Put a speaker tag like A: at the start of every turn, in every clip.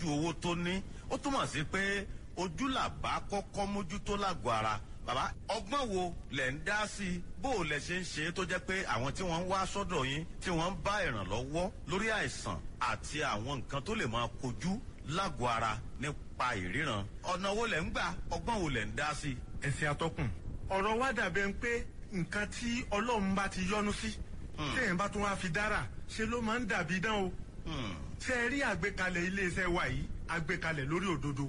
A: tọ́jú owó tó ní ó túmọ̀ sí pé ojú làbá kọ́kọ́ mójútó lágọ̀ọ́ ara bàbá ọgbọ́n wo lẹ̀ ń dá sí i bó o lẹ̀ ṣe ń ṣe é tó jẹ́ pé àwọn tí wọ́n ń wá sọ́dọ̀ yín tí wọ́n ń bá ìrànlọ́wọ́ lórí àìsàn àti àwọn nǹkan tó lè máa kojú lágọ̀ọ́ ara nípa ìríran ọ̀nà wo lẹ̀ ń gbà ọgbọ́n wo lẹ̀ ń dá sí i.
B: ẹ̀sìn atọ́kùn ọ̀rọ̀ wa dàbẹ̀ ń pé nǹkan tí ọlọ́run bá ti yọ́nú sí téèyàn bá tún wá fi dára ṣe ló máa ń dàbí dán o ṣe é rí àgbékalẹ̀ iléeṣẹ́ wa yìí àgbékalẹ̀ lórí òdodo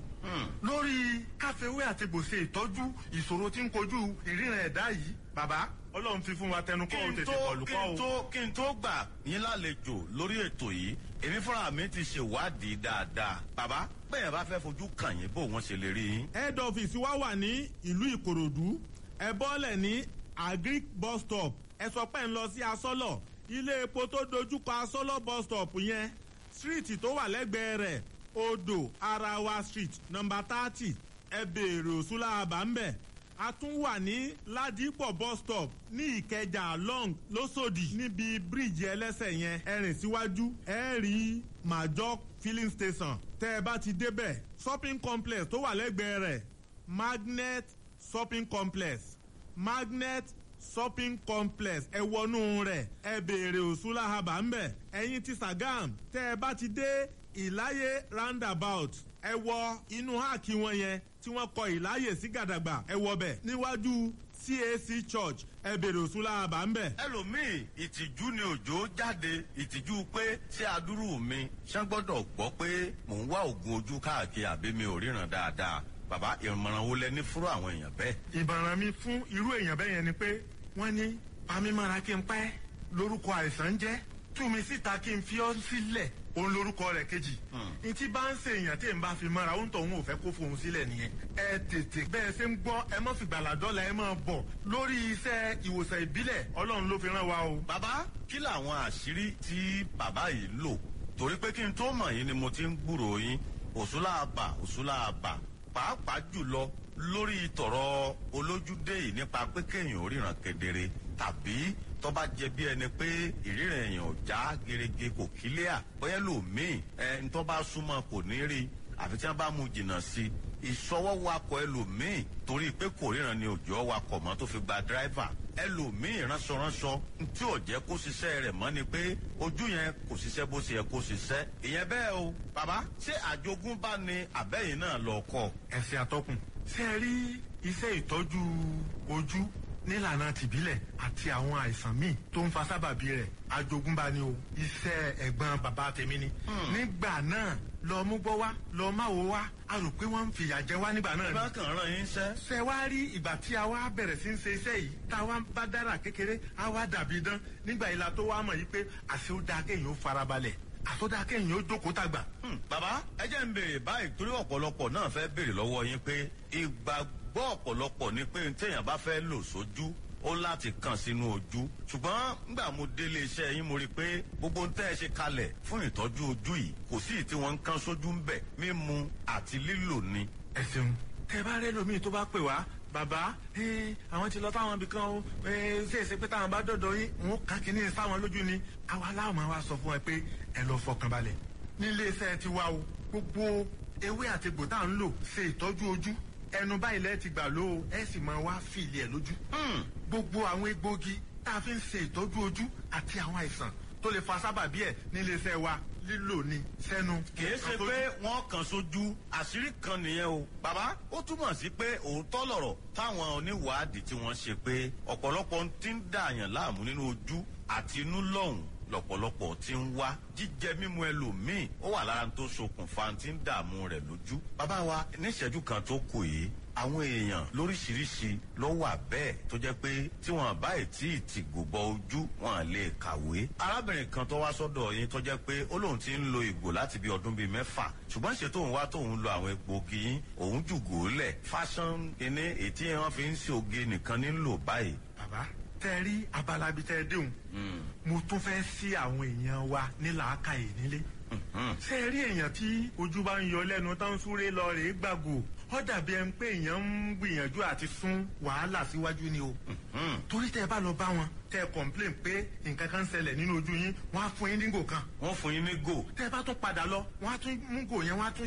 B: lórí káfíwé àti gbòsè ìtọ́jú ìṣòro tí ń kojú ìríran ẹ̀dá yìí bàbá ọlọ́run fi fún wa tẹnu kọ́ ò tètè kọlù
A: kí
B: kọ́
A: n
B: o.
A: tó kí n tó gbà yín lálejò lórí ètò yìí èmi fúnra mi ti ṣèwádìí dáadáa bàbá bẹ́ẹ̀ bá fẹ́ fojú kàn yín bó wọ́n ṣe lè rí yín.
C: head office wa wà ní ìlú ìkòròdú ẹ bọ́lẹ̀ ní agric bus stop ẹ sọ pé ń lọ sí asọ́lọ̀ ilé epo tó dojúkọ asọ́lọ̀ bus stop yẹn street tó wà lẹ́gbẹ̀ẹ́ rẹ̀ odò arawa street number thirty ẹ béèrè òṣùlá àbámbẹ̀ a tún wà ní ládìpọ̀ bus stop ní ìkẹjà long lọ́sọ̀dì níbi bíríìjì ẹlẹ́sẹ̀ yẹn ẹ rìn síwájú ẹ rí major filling station tẹ́ ẹ bá ti débẹ̀ shopping complex tó wà lẹ́gbẹ̀ẹ́ rẹ̀ magnet shopping complex magnet shopping complex ẹ wọnú rẹ̀ ẹ béèrè òṣùlá àbá ń bẹ̀ ẹ̀yin ti sagam tẹ́ ẹ bá ti dé ìláyé roundabout ẹ wọ inú háàkì wọn yẹn tí wọ́n kọ ìláyè sí gàdàgbà ẹ wọ bẹ̀ níwájú cac church ẹ béèrè òṣùlá àbá ń bẹ̀.
A: ẹlòmíì ìtìjú ni òjò jáde ìtìjú pé ṣé adúrú mi ṣé gbọ́dọ̀ gbọ́ pé mò ń wá oògùn ojú káàkiri àbí mi ò ríran dáadáa bàbá ìmọ̀ràn wo lẹ ní fúrú àwọn èèyàn bẹ́ẹ̀.
B: ìbàràn mi fún irú èèyàn bẹ́ẹ̀ yẹn ni pé wọ́n ní pamímọ́ra kí n pẹ́ lórúkọ àìsàn jẹ́ tú mi síta kí n fi ọ́ sílẹ̀ òun lórúkọ rẹ̀ kejì. n tí bá ń ṣe èèyàn tí n bá fi mọ́ra òun tó òun ò fẹ́ kó fohùn sílẹ̀ nìyẹn. ẹ tètè bẹ́ẹ̀ ṣe ń gbọ́ ẹ mọ́ fìgbàlà dọ́là ẹ máa bọ̀ lórí iṣẹ́ ìwòsàn ìbílẹ̀ ọlọ́run ló fi rán wa o.
A: bàbá kí làwọn àṣírí tí bàbá yìí lò torí pé kí n tó mọ̀ yín ni mo ti ń gbúròó yín òṣùlá àbà òṣùlá àbà pàápàá jùlọ lórí tọ̀rọ̀ olójúdé yìí nípa pé kéèyàn ò ríran kedere tàbí tó bá jẹ bí ẹni pé ìríran èèyàn ò já gerege kò kílíà bóyá lòmíì ẹ ń tó bá súnmọ́ kò ní rí àfi tí wọ́n bá mú jìnnà sí i ìṣọwọ́ wakọ̀ ẹlòmíì torí pé kò ríran ni òjò wakọ̀ mọ́ tó fi gba dráìvà ẹlòmíì ránṣọránṣọ tí ò jẹ́ kó ṣiṣẹ́ rẹ̀ mọ́ ni pé ojú yẹn kò ṣiṣẹ́ bó ṣe yẹ kó ṣiṣẹ́ ìyẹn bẹ́ẹ̀ o bàbá ṣé àjogúnbá ni àbẹ́yìn náà lọ kọ́
B: ẹ̀sìn àtọkùn. ṣé ẹ rí iṣẹ́ ìtọ́jú ojú nílànà tìbílẹ̀ àti àwọn àìsàn míì tó ń fa sábàbí rẹ̀ àjogúnbá ni o iṣẹ́ ẹ̀gbọ́n bàbá tèmi ni. nígbà náà lọ mú gbọ́ wá lọ má wo wá a rò pé wọ́n ń fìyà jẹ wá nígbà náà ni.
A: bá kàn ràn yín ṣẹ́.
B: ṣe wá rí ìgbà tí a wá bẹ̀rẹ̀ sí ń ṣe iṣẹ́ yìí tá a wá bá dára kékeré a wá dàbí dán nígbà yìí la tó wá mọ̀ yìí pé àṣẹ ó dáa kéèyàn ó farabalẹ̀ àṣẹ ó dáa kéèyàn ó jókòó tàgbà.
A: Hmm, bàbá ẹ jẹ́ ń béèrè báyìí torí ọ̀pọ̀lọpọ̀ náà fẹ́ béèrè lọ́wọ́ yín pé ìgbàgbọ́ ọ̀pọ̀lọpọ̀ ni pé téèyàn bá fẹ́ lò sójú ó láti kàn sínú ojú ṣùgbọ́n nígbà mo délé iṣẹ́ yín mo rí i pé gbogbo ń tẹ́ ẹ ṣe kalẹ̀ fún ìtọ́jú ojú yìí kò sí tí wọ́n ń kán sójú ń bẹ̀ mímu àti lílò ni.
B: ẹ ṣeun tẹ bá rẹ lómi tó bá pè wá bàbá eh, àwọn ti lọ táwọn ibì kan o eh, ṣe é ṣe pé táwọn bá dọ̀dọ̀ yín wọn kàn kínní sáwọn lójú ni àwa láwọn máa wá sọ fún ẹ pé ẹ lọ fọkàn balẹ̀ nílé iṣẹ́ ti wá o gbogbo ewé àti egbò tá à ń lò ṣe ìtọ́jú ojú ẹnu báyìí lẹ́ẹ̀ ti gbà ló o ẹ sì máa wá fìlì ẹ̀ lójú gbogbo àwọn egbòogi tá a fi ń ṣe ìtọ́jú ojú àti àwọn àìsàn tó lè fa sábàbí ẹ̀ nílé iṣẹ́ wa lílò ní sẹ́nu.
A: kìí ṣe pé wọ́n kàn sójú àṣírí kan nìyẹn o. bàbá ó túmọ̀ sí pé òótọ́ lọ̀rọ̀ táwọn oníwàádìí tí wọ́n ṣe pé ọ̀pọ̀lọpọ̀ ti ń dààyàn láàmú nínú ojú àti inú lọ́hùn lọ̀pọ̀lọpọ̀ ti ń wá jíjẹ mímu ẹlòmíì ó wà lára tó ṣokùnfà tí ń dààmú rẹ̀ lójú. bàbá wa níṣẹ́jú kan tó kù yìí àwọn èèyàn lóríṣiríṣi ló wà bẹ́ẹ̀ tó jẹ́ pé tí wọ́n bá tí ì ti gòbọ ojú wọn lè kàwé. arábìnrin kan tó wá sọ́dọ̀ yín tó jẹ́ pé ó lóun ti ń lo ìgò láti bí ọdún bíi mẹ́fà ṣùgbọ́n ṣe tóun wá tóun lo àwọn egbòogi yín òun jùgò lẹ̀ fashion kíní ètí wọn fi ń ṣe oge nìkan nílò báyìí.
B: bàbá tẹ rí abala bíi tẹ déhùn mo tún fẹ́ sí àwọn èèyàn wa ní làákàyè nílé ṣé ẹ rí èèyàn tí ojú bá ń yọ lẹ́nu tó ń súré lọ rèé gbàgò ó dàbí ẹni pé èèyàn ń gbìyànjú àti sún wàhálà síwájú ni o torí tẹ ẹ bá lọ bá wọn tẹ ẹ complain pé nǹkan kan ń ṣẹlẹ̀ nínú ojú yín wọ́n á fún yín ní gò kan
A: wọ́n fún yín ní gò.
B: tẹ ẹ bá tún padà lọ wọ́n á tún mú gò yẹn wọ́n á tún